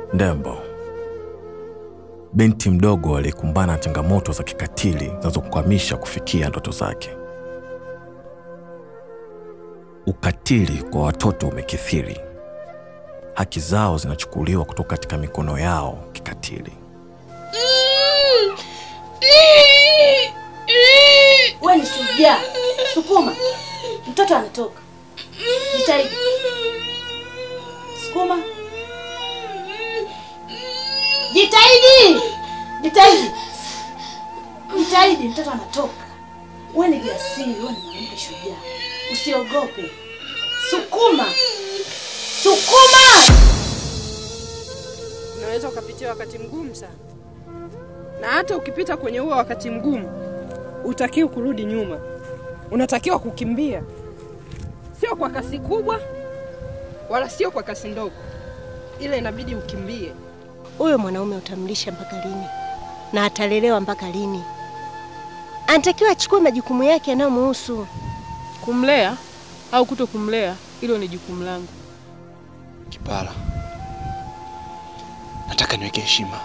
Ndembo, binti mdogo aliyekumbana na changamoto za kikatili zinazokwamisha kufikia ndoto zake. Ukatili kwa watoto umekithiri, haki zao zinachukuliwa kutoka katika mikono yao kikatili. Wewe ni shujaa. Sukuma. Mtoto anatoka. Jitahidi. Sukuma. Jitahidi. Jitahidi. Jitahidi, mtoto anatoka. Wewe ni jasiri, wewe ni mwanamke shujaa. Usiogope. Sukuma. Sukuma. Unaweza ukapitia wakati mgumu sana, na hata ukipita kwenye huo wakati mgumu, utakiwa kurudi nyuma, unatakiwa kukimbia, sio kwa kasi kubwa wala sio kwa kasi ndogo, ila inabidi ukimbie. Huyo mwanaume utamlisha mpaka lini? Na atalelewa mpaka lini? Anatakiwa achukue majukumu yake yanayomuhusu. Kumlea au kuto kumlea, hilo ni jukumu langu. Kipara, nataka niweke heshima.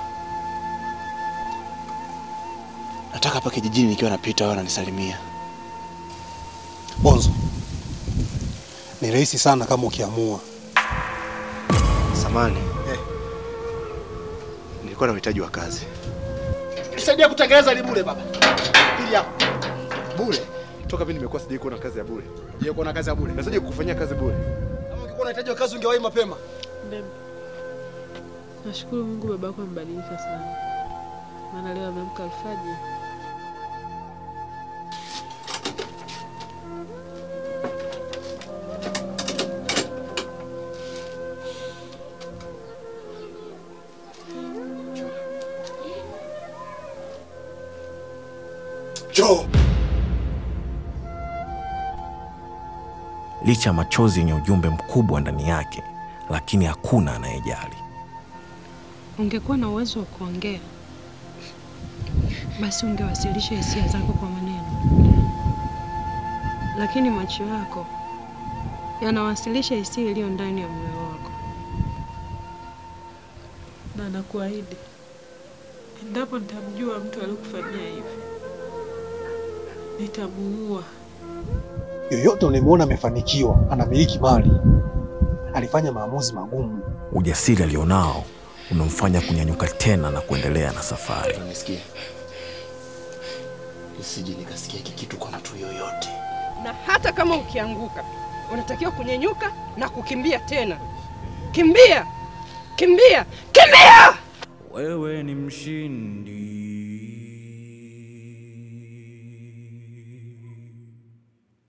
Nataka hapa kijijini nikiwa napita wao wananisalimia. Bonzo, ni rahisi sana kama ukiamua. Samani, nilikuwa na uhitaji wa kazi. Nisaidia kutengeneza ile bure baba. Ili hapo. Bure? Toka mimi nimekuwa sijai kuona kazi ya bure. Je, kuona kazi ya bure? Nasaje kukufanyia kazi bure? Kama ungekuwa unahitaji wa kazi ungewahi mapema. Ndembe, nashukuru Mungu baba yako amebadilika sana, maana leo ameamka alfajiri. Joe, Licha ya machozi yenye ujumbe mkubwa ndani yake, lakini hakuna anayejali. Ungekuwa na uwezo wa kuongea, basi ungewasilisha hisia zako kwa maneno, lakini macho yako yanawasilisha hisia iliyo ndani ya moyo wako. Na nakuahidi, endapo nitamjua mtu aliyokufanyia hivi, nitamuua. yoyote unayemwona amefanikiwa, anamiliki mali, alifanya maamuzi magumu. Ujasiri alionao unamfanya kunyanyuka tena na kuendelea na safari. Unanisikia? Nisije nikasikia hiki kitu kwa mtu yoyote. Na hata kama ukianguka, unatakiwa kunyenyuka na kukimbia tena. Kimbia, kimbia, kimbia! Wewe ni mshindi.